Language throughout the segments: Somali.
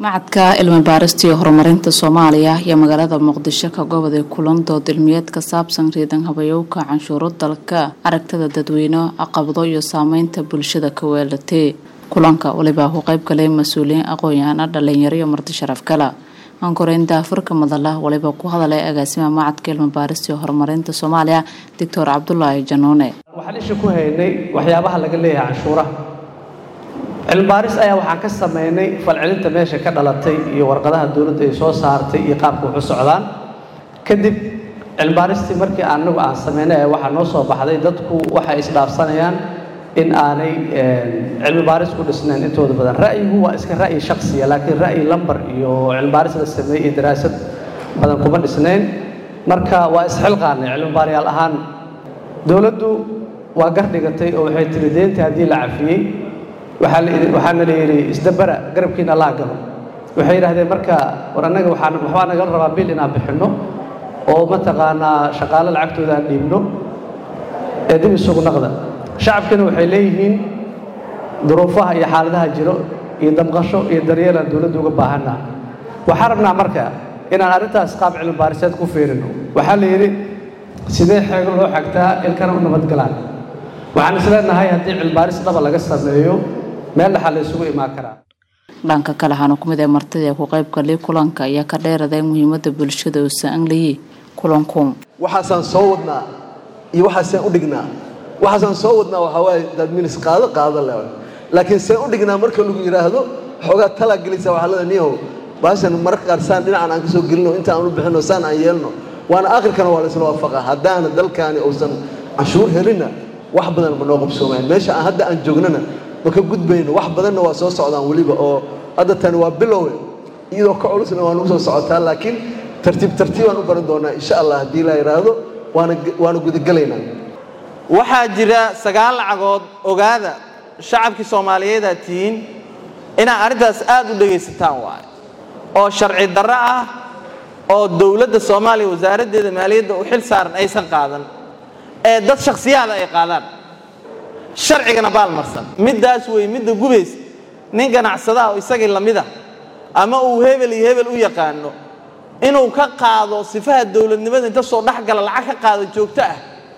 macadka cilmi baarista iyo horumarinta soomaaliya iyo magaalada muqdisho ka goboday kulan dood cilmiyeed ka saabsan riidan habayowka canshuuro dalka aragtida dadweyne caqabado iyo saameynta bulshada ka weelatay kulanka walibaa ku qayb galay mas-uuliyiin aqoon-yahana dhalinyaro iyo marti sharaf kala ankoreynta afurka madala waliba ku hadalay agaasimaha macadka cilmi baarista iyo horumarinta soomaaliya doctor cabdulaahi januune waxaan isha ku haynay waxyaabaha laga leeyahay canshuuraha cilmibaaris ayaa waxaan ka sameynay falcelinta meesha ka dhalatay iyo warqadaha dowladda ay soo saartay iyo qaabka wax u socdaan kadib cilmibaaristii markii anagu aan sameynay ayaa waxaa noo soo baxday dadku waxay isdhaafsanayaan in aanay cilmi baaris ku dhisnayn intooda badan ra'yigu waa iska ra'yi shaksiya laakiin ra'yi lambar iyo cilmibaaris la sameeyey iyo daraasad badan kuma dhisnayn marka waa isxilqaanay cilmi baariyaal ahaan dowladdu waa gardhigatay oo waxay tiri deenta haddii la cafiyey waxaana la yidhi isdabara garabkiina laa galo waxay yidhahdeen marka war annaga waxbaa nagala rabaa bil inaan bixinno oo mataqaanaa shaqaalo lacagtooda aan dhiibno ee dib isugu naqda shacabkina waxay leeyihiin duruufaha iyo xaaladaha jiro iyo damqasho iyo daryeelaan dowladda uga baahanaa waxaan rabnaa marka inaan arrintaas qaab cilmi baariseed ku fiirino waxaa la yidhi sidee xeego loo xagtaa ilkana u nabadgalaan waxaan isleenahay haddii cilmibaaris dhaba laga sameeyo meel dhaxaa la isugu imaan karaa dhanka kale waxaana ku mid ee martida ee ku qayb galay kulanka ayaa ka dheeraday muhiimadda bulshada oo saangliyi kulanku waxaasaan soo wadnaa iyo waxaasaan u dhignaa waxaasaan soo wadnaa waxaa waaye dad minis qaado qaado le laakiin seen u dhignaa marka lagu yidhaahdo xoogaa talaa gelisa waxaa leeda niyow baashan mararka qaar saan dhinacan aan ka soo gelino intaan aan u bixino saan aan yeelno waana aakhirkana waa la isla waafaqa haddaana dalkaani uusan canshuur helinna wax badan ma noo qabsoomayan meesha aan hadda aan joognana ma ka gudbayno wax badanna waa soo socdaan weliba oo hadda tani waa bilowe iyadoo ka culusna waa nagu soo socotaa laakiin tartiib tartiibaan u baran doonaa insha allah haddii la yidhaahdo waana waana gudagelaynaa waxaa jira sagaal lacagood ogaada shacabkii soomaaliyeedaa tihiin inaad arrintaas aad u dhegaysataan waayo oo sharci darro ah oo dowladda soomaaliya wasaaraddeeda maaliyadda u xil saaran aysan qaadan ee dad shakhsiyaada ay qaadaan sharcigana baalmarsan middaas wey midda gubaysa nin ganacsadaha oo isagii lamida ama uu hebel iyo hebel u yaqaano inuu ka qaado sifaha dowladnimada inta soo dhex gala lacag ka qaado joogto ah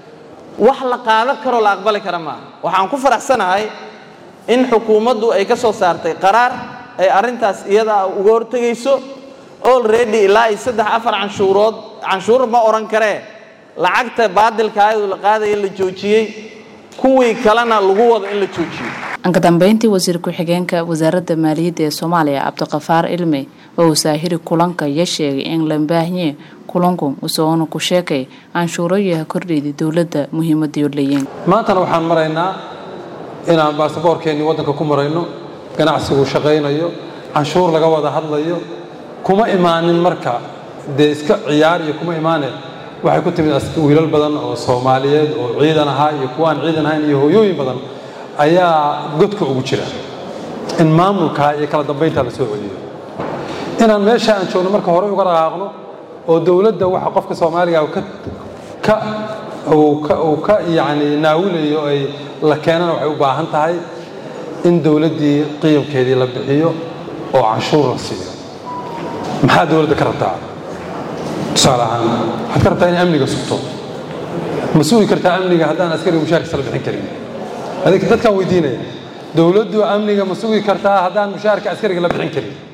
wax la qaadan karoo la aqbali kara maaha waxaan ku faraxsanahay in xukuumaddu ay ka soo saartay qaraar ay arrintaas iyadaa uga hortegayso olready ilaa iyo saddex afar canshuurood canshuur ma odhan karee lacagta baadilka ayadu la qaadaya la joojiyey kuwii kalena lagu wado in la joojiyo anka dambeyntii wasiir ku-xigeenka wasaaradda maaliyadda ee soomaaliya cabdiqafaar ilmi oo uu saahiri kulanka iyo sheegay in la baahnye kulanku usoona ku sheekay canshuuroyaha kordhayda dowladda muhiimadiyo leeyiin maantana waxaan maraynaa inaan baasaboorkeennii waddanka ku marayno ganacsigu shaqaynayo canshuur laga wada hadlayo kuma imaanin marka dee iska ciyaar iyo kuma imaane waxay ku timid wiilal badan oo soomaaliyeed oo ciidan ahaa iyo kuwaan ciidan ahayn iyo hooyooyin badan ayaa godka ugu jira in maamulkaa iyo kala dambayntaa la soo celiyo inaan meesha aan joogno marka hore uga dhaqaaqno oo dowladda waxa qofka soomaaliga ka uu ka yacni naawilayo ay la keenana waxay u baahan tahay in dowladdii qiyamkeedii la bixiyo oo canshuur la siiyo maxaa dowladda ka rabtaa tusaale ahaan waxaad ka rabtaa in amniga sugto ma sugi kartaa amniga haddaan askariga mushaarkiisa la bixin karin adig dadkaan weydiinaya dowladdu amniga ma sugi kartaa haddaan mushaarka askariga la bixin karin